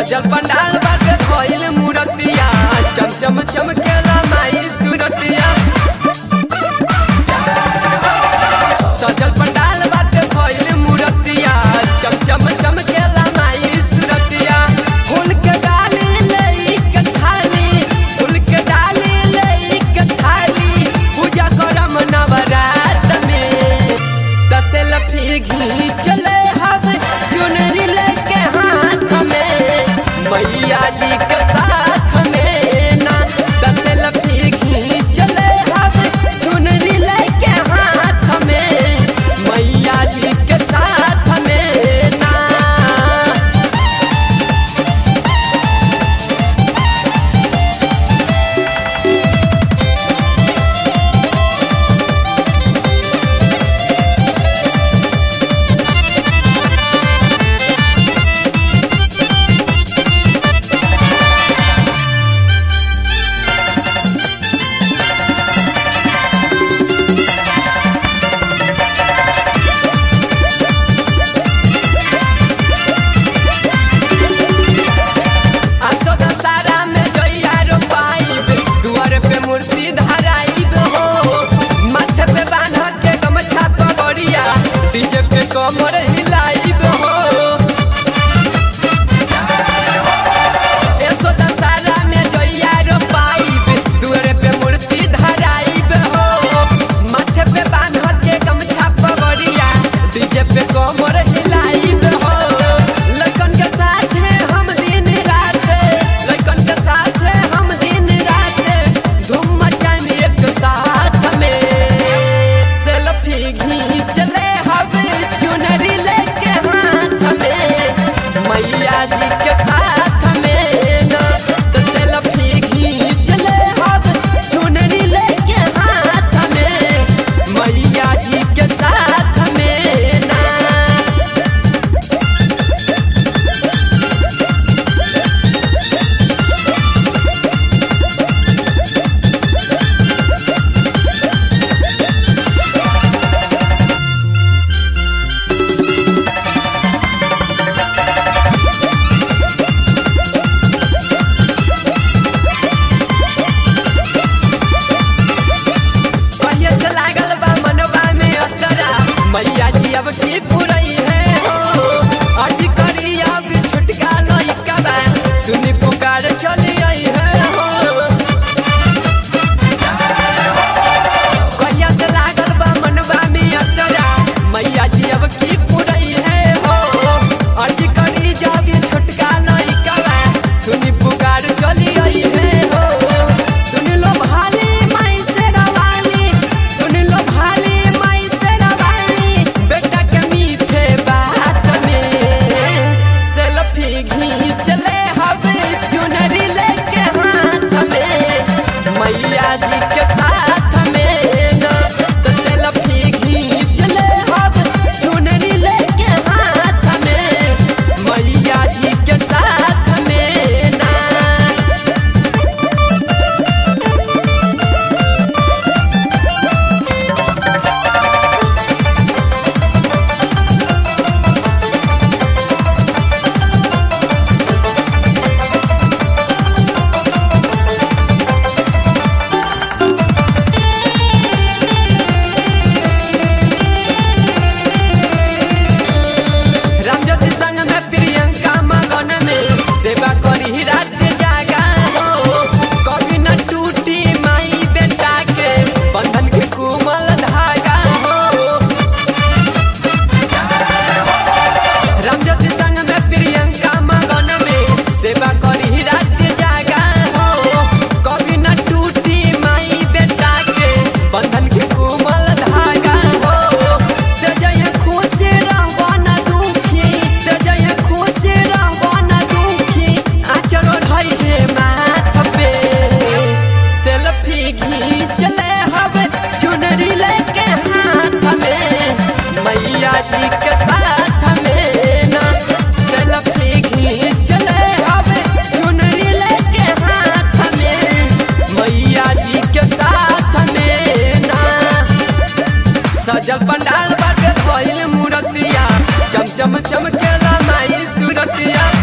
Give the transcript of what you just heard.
सजल पंडाल बाटे भइल मूरतिया चम चम चमकेला माई सूरतिया सजल पंडाल बाटे भइल मूरतिया चम चम चमकेला माई सूरतिया फूल के डाली लई के थाली फूल के डाली लई के थाली पूजा करम नवरात में दसे लफी घी चले हब चुनरी लेके हाथ में मैया जी के साथ में ना दसे लफी घी चले हब चुनरी लेके हाथ में मैया जी के साथ में ना आसो दशहरा में जइया रोपाइब दुआर पे मूर्ति धराइब हो माथे पे बांध के गमछा पगड़िया डीजे पे कमर हिलाइब हो आसो दशहरा में जइया रोपाइब दुआर पे मूर्ति धराइब हो माथे पे बांध के गमछा पगड़िया डीजे पे कमर हिलाइब हो लड़कन के साथ हम दिन रात लड़कन के साथ हम दिन रात धूम मचाएं एक साथ में सेल्फी घींच ले हम चुनरी लेके हाथ में मैया जी के साथ में ना तो सेल्फी घींच ले हम चुनरी लेके हाथ में मैया जी के साथ में ना कहिए से लागल बा मनवा में असरा मैया जी अब की पुरई है हो अर्जी करी अब छुटका लइका बा सुनी पुकार चली आई है हो कहिया से लागल बा मनवा में असरा मैया जी अब की पुरई है हो अर्जी करी जब छुटका लइका बा सुनी पुकार चली आई है हो सुन लो भाली माई से रवानी सुन लो भाली माई से रवानी बेटा के मीठे बात में सेल्फी घींच ले हवे चुनरी लेके हाथ में मैया जी के साथ में ना तो सेल्फी घींच ले हवे चुनरी लेके हाथ में मैया जी के साथ में ना रामज्योति संग में प्रियंका मगन में सेवा करी रात जागा हो कभी न टूटी माई बेटा के बंधन के कुमल धागा हो रामज्योति संग में प्रियंका मगन में सेवा करी रात जागा हो कभी न टूटी माई बेटा के बंधन के कुमल धागा हो ते जइहे खुश रहबो न दुखी ते जइहे खुश रहबो न दुखी आचरो ढई हे माथ पे सेल्फी घींच ले हवे चुनरी लेके हाथ में मैया जी के साथ में ना सेल्फी घींच ले हवे चुनरी लेके हाथ में मैया जी के साथ में ना सजल पंडाल बाटे भइल मूरतिया चम चम चमकेला माई सूरतिया